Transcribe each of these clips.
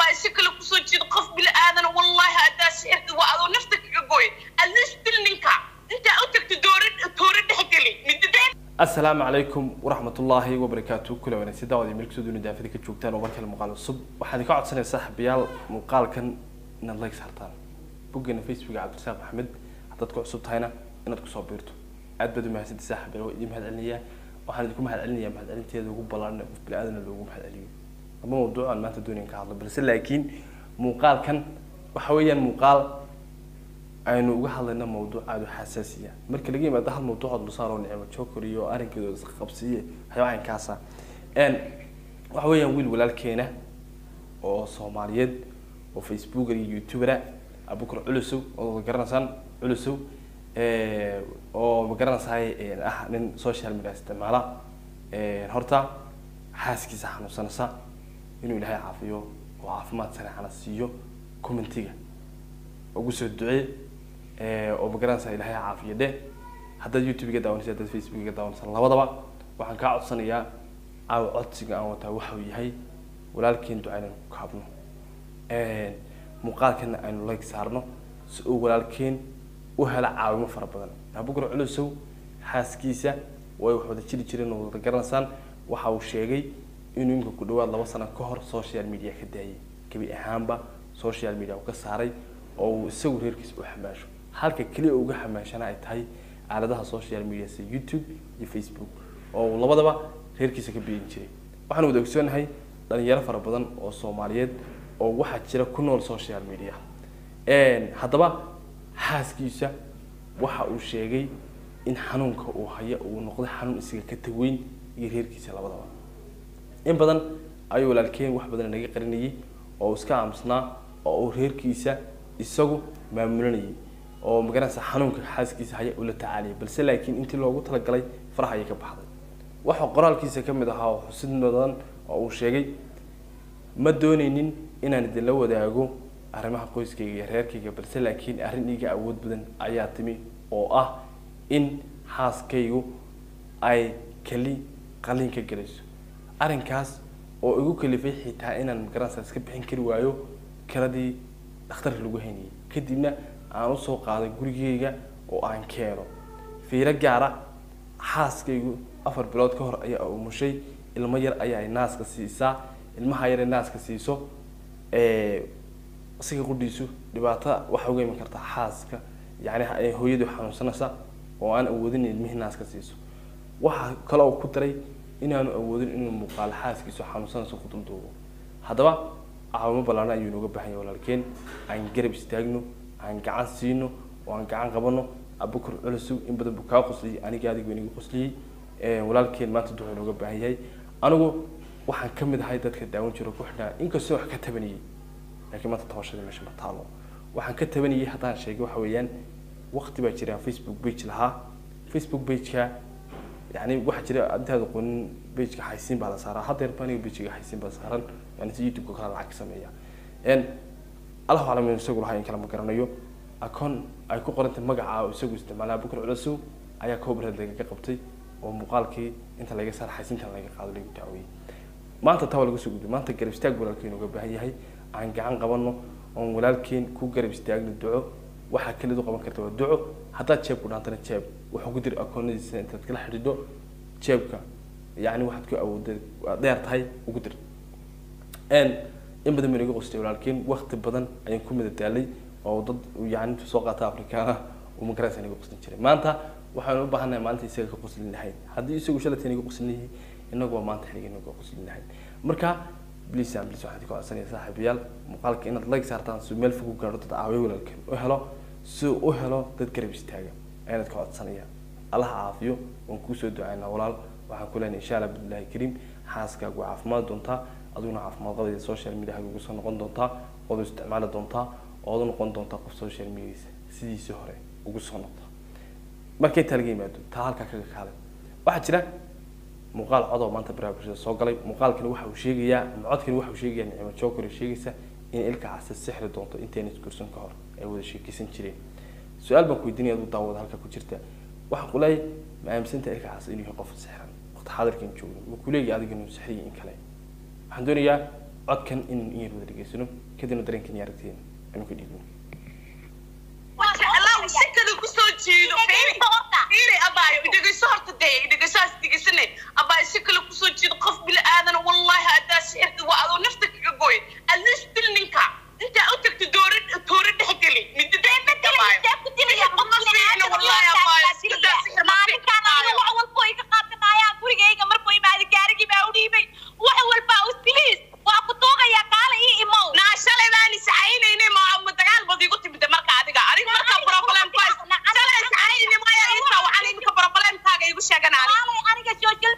abaa si kale kusoo jeedo qof bili aadana wallaahi haddaa sixirtid waa adoo nafta kaga gooy atleast dil ninka intaa u tagto doore toore dhexgeli midideen asalaamu calaykum waraxmatullaahi wabarakaatu kula wanaagsan daawada meel kusoo duuna daafida ka joogtaan oo markale muuqaal cusub waxaan idinka codsanaya saaxiibayaal muuqaalkan inaad like saartaan boggeena facebooka cabdirasaaq maxamed haddaad ku cusub tahayna inaad kusoo biirto aad baad u mahadsantay saaxiibayaal waa idin mahad celinayaa waxaan idinku mahad celinayaa mahad celinteeda ugu ballaaran qof bini aadana loogu mahad celiyo ama mawduuc aan maanta doonayn ka hadlo balse laakiin muuqaalkan waxa weeyaan muuqaal aynu uga hadlayna mawduuc aada u xasaasiya marka laga yimaado hal mawduucood lusaaroo nicmo joker iyo arrinkeeda isqabsiye waxyaaba caynkaasa n waxa weeyaan wiil walaalkeena oo soomaaliyeed oo facebooker iyo youtubera abukar culusow oo garanaysaan culusow oo magaranaysaay ah nin social media isticmaala horta xaaskiisa xanuunsanaysa inuu ilaahay caafiyo oo caafimaad sareexana siiyo commentiga ugu soo ducee oo magaranaysa ilaahay caafiyo dhe haddaad youtube ga daawanaysa haddaad facebook ga daawanaysa labadaba waxaan kaa codsanayaa caawa codsiga aan wataa waxa uu yahay walaalkeen ducaynan ku kaabno muuqaalkana aynu like saarno si uu walaalkeen u hela caawimo fara badan abukar culusow xaaskiisa way wax wada jiri jireen oo wada garanaysaan waxa uu sheegay inuu imika ku dhawaad laba sano ka hor social media ka daayay gebi ahaanba social media uu ka saaray oo uu isagu reerkiisa u xamaasho halka keliya uga xamaashana ay tahay aaladaha social media sida youtube iyo facebook oo uu labadaba reerkiisa ka beegin jiray waxaan wada ogsoonahay dhalinyaro fara badan oo soomaaliyeed oo waxaa jira ku nool social media haddaba xaaskiisa waxa uu sheegay in xanuunka uu haya uu noqday xanuun isaga ka taweyn iyo reerkiisa labadaba in badan ayuu walaalkeen wax badan naga qarinayay oo uu iska aamusnaa oo uu reerkiisa isagu maamulanayay oo magaranaysa xanuunka xaaskiisa haya uu la tacaaliyay balse laakiin intii loogu talagalay farax ayay ka baxday waxa qoraalkiisa ka mid ahaa oo xusid mudan oo uu sheegay ma doonaynin inaan idinla wadaago arrimaha qoyskayga iyo reerkayga balse laakiin arrin iiga awood badan ayaa timi oo ah in xaaskaygu ay keli qalin ka gelayso arrinkaas oo igu kalifay xitaa inaan magaranaysa iska bixin kari waayo kaladii dhakhtarka lagu haynayay kadibna aan usoo qaaday gurigeyga oo aan keeno fiiro gaara xaaskaygu afar bilood ka hor ayaa umushay ilmo yar ayaa naaska siisaa ilmaha yar naaska siiso isaga qudhiisu dhibaato waxa uga iman karta xaaska yani hooyadu xanuunsanaysa oo aan awoodin ilmihii naaska siiso waxa kale oo ku daray inaanu awoodin inuu muuqaalo xaaskiisu xanuunsanayso ku dulduubo haddaba caawimo ballaana ayuu inooga baahan yahay walaalkeen aan garab istaagno aan gacan siino oo aan gacan qabano abukar culusow in badan buu kaa qosliyey aniga adigu inaga qosliyey walaalkeen maanta duxuu inooga baahan yahay anigu waxaan ka mid ahay dadka daawan jiro ku xidhnaa inkastoo wax ka tabanayay laakiin maanta tabashadii meesha ma taalo waxaan ka tabanayay haddaan sheegay waxa weeyaan waqti baa jira facebook page lahaa facebook pageka yani waxaa jira intaad aqoonin pageka xaysiin baa la saaraa haddeer ba aniga pagega xaysiin baa saaran yani si youtube kale lacag sameeya allahu aclam inuu isagu lahaa in kale ma garanayo akoon ay ku qorantay magaca isagu isticmaalaa bukar culusow ayaa cobred lagaga qabtay oo muuqaalkii inta laga saar xaysiintan laga qaado lagu daaweyey maanta taa waa laga soo gudbay maanta garab istaag walaalkeen uga baahan yahay aan gacan qabano oon walaalkeen ku garab istaagno duco waxaa kelidu qaban karta waa duco haddaad jeeb ku dhaantana jeeb wuxuu ku diri akoonadiisa intaad kala xidhiidho jeebka yacni waxaad ku awoodda dheer tahay ugu dir in badan baynaga qostay walaalkeen wakti badan ayaan ku madadaalay oo dad yani soo qaata afrikaana uu magaraysa naga qoslin jiray maanta waxaanu u baahannahay maalinta isaga ka qoslin lahayn haddii isagu shalatay naga qoslin yahay inagu waa maanta xiliga naga qoslin lahayn marka bliis aan bliis waxaan idinka codsanaya saaxiibayaal muuqaalka inaad like saartaan si meel fog u gaadho dad caawiyo walaalkeen u helo si u helo dad garab istaaga ayaanad ka codsanaya allaha caafiyo waan kuusoo ducaynaa walaal waxaan ku leenahay insha allah billahi kariim xaaskaagu waa caafimaad doontaa adiguna caafimaad qabaya social media ugu soo noqon doontaa ood isticmaali doontaa ood u noqon doontaa qof social media sidiisii hore ugu soo noqda markay taa laga yimaado taa halkaa kaga kaalay waxaa jira muuqaal codoo maanta baraha bulshada soo galay muuqaalkani waxa uu sheegayaa ama codkani waxa uu sheegayaa nicmo joker sheegaysa in ilka casa sixri doonto intayna isguursan ka hor ay wada sheekeysan jireen su-aal baan ku weydiinaya aduu daawada halka ku jirta waxa ku leeyahay ma aaminsanta ilka casa inuu yahay qof sixran waqti xaadirkan joogno ma ku leeyahay adiga inuu sixriyo in kale waxaan doonayaa codkan inaan in yar wada dhegeysano kadibna dareenkan iyo aragtiyeena aynu ka dhiibno jeclaa si kale kusoo jiido fiiri fiiri abaayo idhegeyso horta dee idhegeysaas dhegeysane abaayo si kale kusoo jiido qof bili aadan wallahi haddaa sixirka waa adoo nafta kaga gooy atleast dil ninka intaa u tagto doore toore dhex geli midda dhex abaayo naa shalay baan isacaynayne ma ma dagaal bad igu timide marka adiga adiga marka problem ku haysa shalay isacaynayne maya inta waxaan iminka problemkaaga igu sheegan ani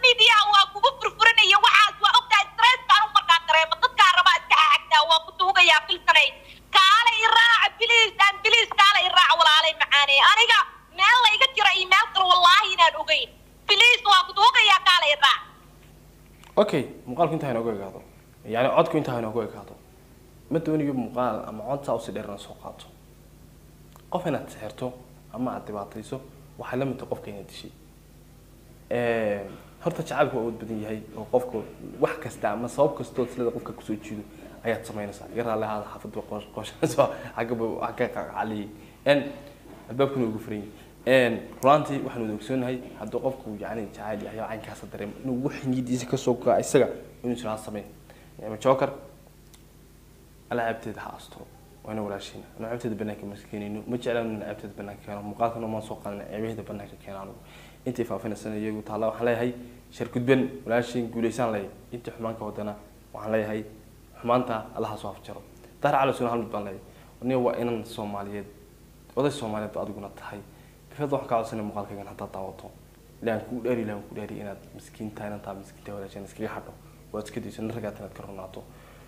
aniga meel la iga jira iyo meel kale wallaahi inaan ogeyn biliis waa ku duugayaa kaala i raac okay muuqaalku intaa inoogu egaado yani codku intaa inoogu egaado ma doonayo muuqaal ama cod saa usi dheer inaan soo qaato qof inaad sixirto ama aad dhibaatayso waxay la mid tahay qofka inaad dishay horta jacaylku waa awood badan yahay oo qofka wax kasta ama sabab kastoo silada qofka kusoo jiido ayaad samaynaysaa iga raalli ahaada xaafadba qooshanayso xaggaba wax ka qacaliyay n albaabkuna ugu furan yahay runaantii waxaan wada ogsoonahay hadduu qofku yani jacayl yahay oo caynkaasa dareemo inuu wax niyadiisa kasoo gaa isaga inuu jiraa sameyn ama joker alaabteeda ha asturo waana walaashiina anu ceebteeda banaanka ma keenayno ma jeclaan in ceebteeda banaanka keeno muuqaalkana maan soo qaadana ceebaheeda banaanka keena anugu intii faafinaysan iyagu taalla waxaan leeyahay shar gudban walaashiin guulaysaan leeyahay intii xumaanka wadana waxaan leeyahay xumaanta allaha soo afjaro daar calasuna hal mid baan leeyahay aniga waa inan soomaaliyeed oday soomaaliyeed ba adiguna tahay bifeed waxaan ka codsanay muuqaalkaygan haddaad daawato ilaan kuu dheeri ilaan kuu dheeri inaad miskiinta inantaa miskiinta walaashaan iskaga hadho waad iska dayso nin ragaad inaad ka runaato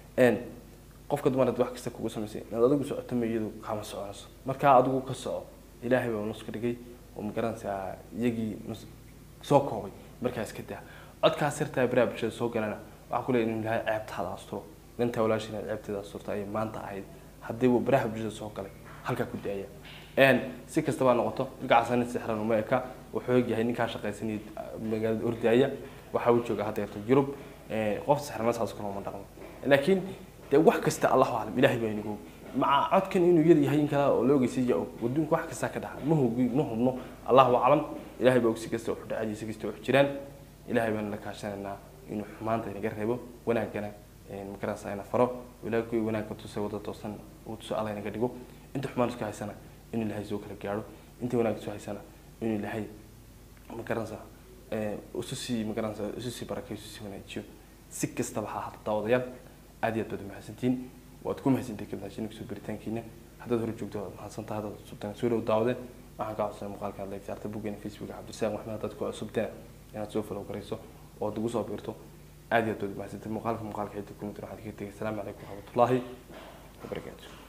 qofka dumaraad wax kasta kugu samaysay inaad adigu socoto ma iyadu kama soconayso markaa adigu ka soco ilaahay baa nus ka dhigay oo magaranaysaa iyagii nus soo koobay markaa iska daa codkaa sirtaa baraha bulshada soo galana waxaa ku leeyahay in ilaahay ceebtaada asturo nintaa walaashin aad ceebteeda asturta ayay maanta ahayd haddii uu baraha bulshada soo galay halkaa ku daaya si kastaba ha noqoto ilkacaasa nin sixran uma eka wuxuu ogyahay ninkaa shaqaysanaya magaalada ordaaya waxa uu jooga hadda yarto yurub qof sixrana saas kale uma dhaqmo laakiin dee wax kasta allahu aclam ilaahay baa inagu maca codkan inuu yar yahay in kale oo la ogeysay og waduunka wax kasta ka dhaca ma hubi ma hubno allahu aclam ilaahay baa og si kasta wuxuu dhacay si kasta wuxuu jiraan ilaahay baan la kaashanaynaa inuu xumaanta inaga reebo wanaagana magaranaysa ina faro ilaahay wanaagka tusay wada toosan uu tuso alla inaga dhigo inta xumaan isku haysana inuu ilaahay soo kala gaadho inta wanaag isku haysana inuu ilaahay magaranaysa isu sii magaranaysa isu sii barakeeyo isu sii wanaajiyo si kastaba ha ahaato daawadayaal aad iyo aad baad umahadsantihiin waad ku mahadsantahay kabnaashin kusoo baritaankiina haddaad hore joogto waad mahadsantahay haddaad cusubtaan soo dhow daawade waxaan ka codsanay muuqaalka aad leegtaarta buggeena facebook cabdirasaaq maxmed haddaad ku cusubteen inaad soo falow garayso oo ad ugu soo biirto aad iyo aad baad umahadsantahay muuqaalka muuqaalka xidda kumid waxaad kaga tegay asalaamu calaykum waraxmatullaahi wabarakaatu